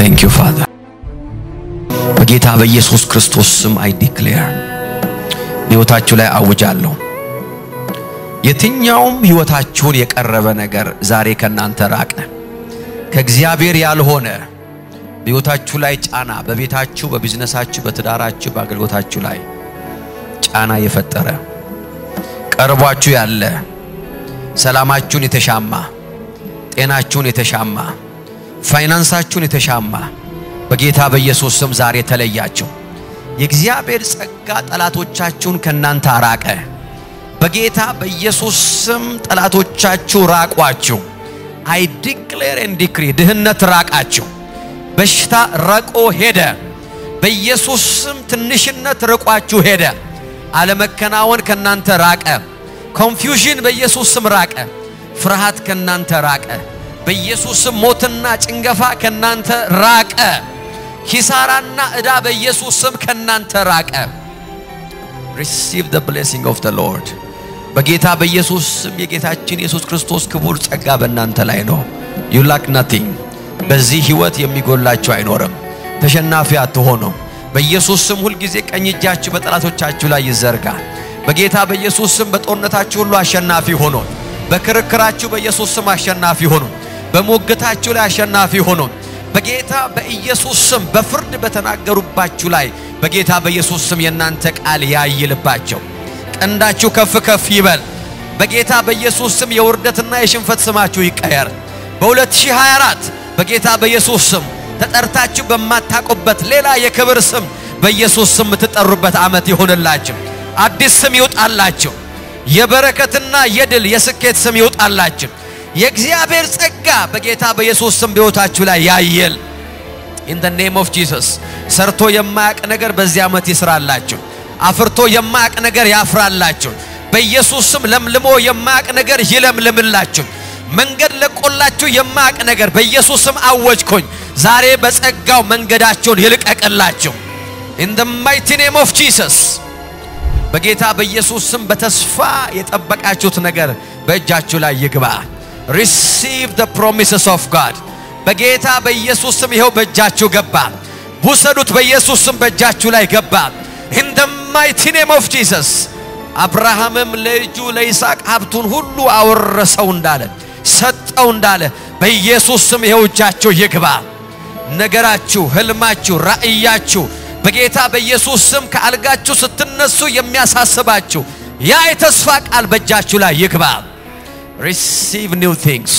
ቴንክ ዩ ፋዘር በጌታ በኢየሱስ ክርስቶስ ስም አይ ዲክሌር ሕይወታችሁ ላይ አውጃለሁ። የትኛውም ሕይወታችሁን የቀረበ ነገር ዛሬ ከእናንተ ራቀ። ከእግዚአብሔር ያልሆነ በሕይወታችሁ ላይ ጫና፣ በቤታችሁ፣ በቢዝነሳችሁ፣ በትዳራችሁ፣ በአገልግሎታችሁ ላይ ጫና የፈጠረ ቀርቧችሁ ያለ ሰላማችሁን የተሻማ ጤናችሁን የተሻማ ፋይናንሳችሁን የተሻማ በጌታ በኢየሱስ ስም ዛሬ ተለያችሁ። የእግዚአብሔር ጸጋ ጠላቶቻችሁን ከናንተ አራቀ። በጌታ በኢየሱስ ስም ጠላቶቻችሁ ራቋችሁ። አይ ዲክሌር ኤንድ ዲክሪ ድህነት ራቃችሁ። በሽታ ረቆ ሄደ። በኢየሱስ ስም ትንሽነት ርቋችሁ ሄደ። አለመከናወን ከናንተ ራቀ። ኮንፊውዥን በኢየሱስ ስም ራቀ። ፍርሃት ከናንተ ራቀ። በኢየሱስ ስም ሞትና ጭንገፋ ከናንተ ራቀ። ኪሳራና ዕዳ በኢየሱስ ስም ከናንተ ራቀ። ሪሲቭ ዘ ብሌሲንግ ኦፍ ዘ ሎርድ። በጌታ በኢየሱስ ስም የጌታችን ኢየሱስ ክርስቶስ ክቡር ጸጋ በእናንተ ላይ ነው። ዩ ላክ ናቲንግ። በዚህ ህይወት የሚጎላችሁ አይኖርም። ተሸናፊ አትሆኑም። በኢየሱስ ስም ሁልጊዜ ቀኝ እጃችሁ በጠላቶቻችሁ ላይ ይዘርጋ። በጌታ በኢየሱስ ስም በጦርነታችሁ ሁሉ አሸናፊ ሆኖ፣ በክርክራችሁ በኢየሱስ ስም አሸናፊ ሆኖ፣ በሞገታችሁ ላይ አሸናፊ ሆኖ፣ በጌታ በኢየሱስ ስም በፍርድ በተናገሩባችሁ ላይ በጌታ በኢየሱስ ስም የእናንተ ቃል ያይልባቸው። ቀንዳችሁ ከፍ ከፍ ይበል። በጌታ በኢየሱስ ስም የውርደትና የሽንፈት ስማችሁ ይቀየር። በ2024 በጌታ በኢየሱስ ስም ተጠርታችሁ በማታውቁበት ሌላ የክብር ስም በኢየሱስ ስም የምትጠሩበት ዓመት ይሆንላችሁ። አዲስ ስም ይውጣላችሁ። የበረከትና የድል የስኬት ስም ይውጣላችሁ። የእግዚአብሔር ጸጋ በጌታ በኢየሱስ ስም በሕይወታችሁ ላይ ያየል። ኢን ዘ ኔም ኦፍ ጂሰስ ሰርቶ የማያቅ ነገር በዚህ ዓመት ይስራላችሁ። አፍርቶ የማያቅ ነገር ያፍራላችሁ። በኢየሱስ ስም ለምልሞ የማያቅ ነገር ይለምልምላችሁ። መንገድ ለቆላችሁ የማያቅ ነገር በኢየሱስ ስም አወጅኩኝ። ዛሬ በጸጋው መንገዳቸውን ይልቀቅላችሁ። ኢን ዘ ማይቲ ኔም ኦፍ ጂሰስ በጌታ በኢየሱስ ስም በተስፋ የጠበቃችሁት ነገር በእጃችሁ ላይ ይግባ። ሪሲቭ ዘ ፕሮሚስስ ኦፍ ጋድ በጌታ በኢየሱስ ስም ይኸው በእጃችሁ ገባ። ውሰዱት። በኢየሱስ ስም በእጃችሁ ላይ ገባ። ኢን ዘ ማይቲ ኔም ኦፍ ጂሰስ አብርሃምም ለልጁ ለይስሐቅ ሀብቱን ሁሉ አወረሰው እንዳለ ሰጠው እንዳለ በኢየሱስ ስም ይኸው እጃችሁ ይግባ። ነገራችሁ፣ ህልማችሁ፣ ራእያችሁ በጌታ በኢየሱስ ስም ከአልጋችሁ ስትነሱ የሚያሳስባችሁ ያ የተስፋ ቃል በእጃችሁ ላይ ይግባ። ሪሲቭ ኒው ቲንግስ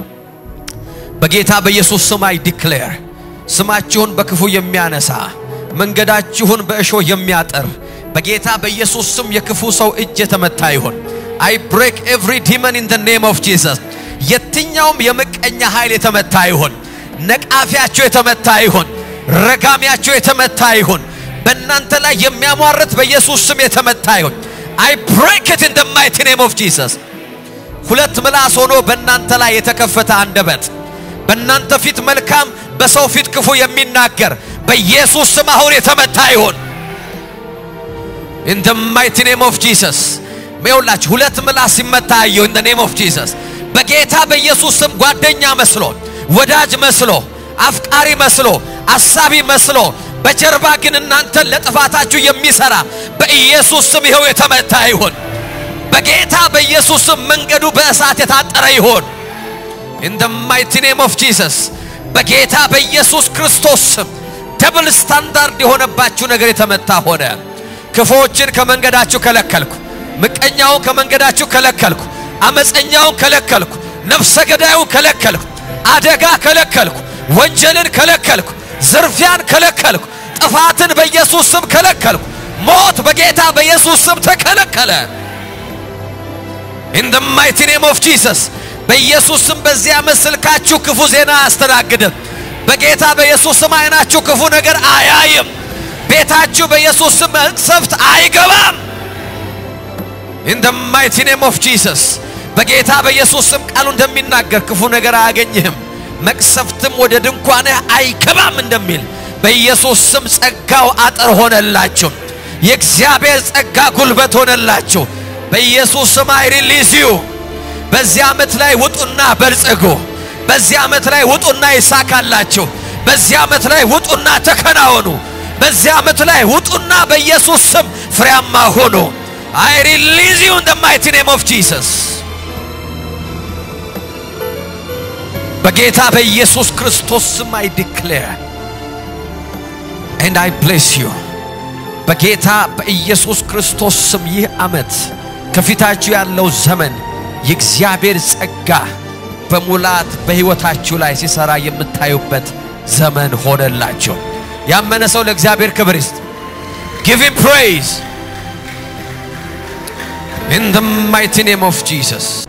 በጌታ በኢየሱስ ስም አይ ዲክሌር ስማችሁን በክፉ የሚያነሳ መንገዳችሁን በእሾህ የሚያጠር በጌታ በኢየሱስ ስም የክፉ ሰው እጅ የተመታ ይሁን። አይ ብሬክ ኤቭሪ ዲመን ኢን ዘ ኔም ኦፍ ጂሰስ። የትኛውም የምቀኛ ኃይል የተመታ ይሁን። ነቃፊያቸው የተመታ ይሁን። ረጋሚያቸው የተመታ ይሁን። በእናንተ ላይ የሚያሟርት በኢየሱስ ስም የተመታ ይሁን። አይ ብሬክ ኢት ኢን ዘ ማይቲ ኔም ኦፍ ጂሰስ። ሁለት ምላስ ሆኖ በእናንተ ላይ የተከፈተ አንደበት በእናንተ ፊት መልካም በሰው ፊት ክፉ የሚናገር በኢየሱስ ስም አሁን የተመታ ይሁን። ኢን ዘ ማይቲ ኔም ኦፍ ጂሰስ ይኸውላችሁ ሁለት ምላስ ሲመታ አየሁ። ኢን ዘ ኔም ኦፍ ጂሰስ በጌታ በኢየሱስ ስም ጓደኛ መስሎ ወዳጅ መስሎ አፍቃሪ መስሎ አሳቢ መስሎ በጀርባ ግን እናንተን ለጥፋታችሁ የሚሰራ በኢየሱስ ስም ይኸው የተመታ ይሁን። በጌታ በኢየሱስ ስም መንገዱ በእሳት የታጠረ ይሁን። ኢን ዘ ማይቲ ኔም ኦፍ ጂሰስ በጌታ በኢየሱስ ክርስቶስ ስም ደብል ስታንዳርድ የሆነባችሁ ነገር የተመታ ሆነ። ክፉዎችን ከመንገዳችሁ ከለከልኩ። ምቀኛውን ከመንገዳችሁ ከለከልኩ። አመፀኛውን ከለከልኩ። ነፍሰ ገዳዩን ከለከልኩ። አደጋ ከለከልኩ። ወንጀልን ከለከልኩ። ዝርፊያን ከለከልኩ። ጥፋትን በኢየሱስ ስም ከለከልኩ። ሞት በጌታ በኢየሱስ ስም ተከለከለ። ኢን ዘ ማይቲ ኔም ኦፍ ጂሰስ በኢየሱስ ስም በዚህ ዓመት ስልካችሁ ክፉ ዜና አያስተናግድም። በጌታ በኢየሱስ ስም አይናችሁ ክፉ ነገር አያይም። ቤታችሁ በኢየሱስ ስም መቅሰፍት አይገባም። ኢን ዘ ማይቲ ኔም ኦፍ ጂሰስ በጌታ በኢየሱስ ስም ቃሉ እንደሚናገር ክፉ ነገር አያገኝህም፣ መቅሰፍትም ወደ ድንኳንህ አይገባም እንደሚል በኢየሱስ ስም ጸጋው አጥር ሆነላችሁ። የእግዚአብሔር ጸጋ ጉልበት ሆነላችሁ። በኢየሱስ ስም አይ ሪሊዝ ዩ በዚህ ዓመት ላይ ውጡና በልጽጉ። በዚህ ዓመት ላይ ውጡና ይሳካላችሁ። በዚህ ዓመት ላይ ውጡና ተከናወኑ። በዚህ ዓመት ላይ ውጡና በኢየሱስ ስም ፍሬያማ ሆኑ። አይ ሪሊዝ ዩ ኢን ዘ ማይቲ ኔም ኦፍ ጂሰስ በጌታ በኢየሱስ ክርስቶስ ስም አይ ዲክሌር ኤንድ አይ ብሌስ ዩ በጌታ በኢየሱስ ክርስቶስ ስም ይህ ዓመት ከፊታችሁ ያለው ዘመን የእግዚአብሔር ጸጋ በሙላት በሕይወታችሁ ላይ ሲሰራ የምታዩበት ዘመን ሆነላችሁ። ያመነ ሰው ለእግዚአብሔር ክብር ይስጥ። ጊቭ ሂም ፕሬይዝ ኢን ዘ ማይቲ ኔም ኦፍ ጂሰስ